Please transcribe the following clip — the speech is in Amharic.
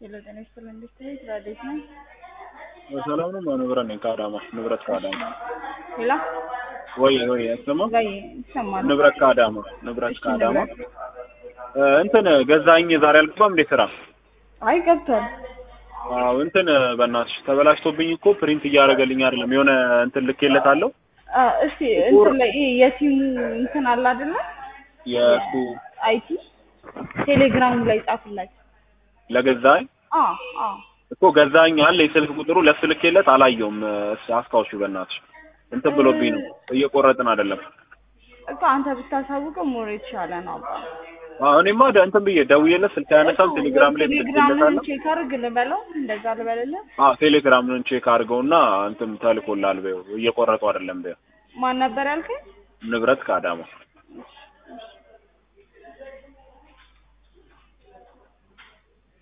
ሄሎ ጤና ይስጥልኝ እንዴት ነህ? ትራዴት ነህ? ሰላም ነው። ንብረት ነኝ ከአዳማ ንብረት ከአዳማ ሄሎ ወይ ወይ ያሰማ ጋይ ይሰማል። ንብረት ከአዳማ ንብረት እሺ፣ ከአዳማ ንብረት። እ እንትን ገዛኝ ዛሬ አልገባም እንዴ ስራ? አይ ገብቷል። አዎ እንትን በእናትሽ ተበላሽቶብኝ እኮ ፕሪንት እያደረገልኝ አይደለም። የሆነ እንትን ልኬለታለሁ አ እስቲ እንትን ላይ ይሄ የቲሙ እንትን አለ አይደለ? የእሱ አይቲ ቴሌግራም ላይ ጻፍላችሁ። ለገዛኝ አ አ እኮ ገዛኝ አለ የስልክ ቁጥሩ ለሱ ልኬለት አላየውም። እስ አስታውሺው በእናትሽ እንትን ብሎብኝ ነው እየቆረጥን አይደለም። እኮ አንተ ብታሳውቀው ሞር የተሻለ ነው። አባ አዎ እኔማ ደ- እንትን ብዬ ደውዬለት ስልክ አያነሳም። ቴሌግራም ላይ ቴሌግራምን ልኬለታለሁ። ቼክ አድርግ ልበለው፣ እንደዛ ልበልልህ። አዎ ቴሌግራምን ቼክ አድርገውና እንትን ተልኮላል በይው እየቆረጡ አይደለም በይው ማን ነበር ያልከኝ? ንብረት ከአዳማ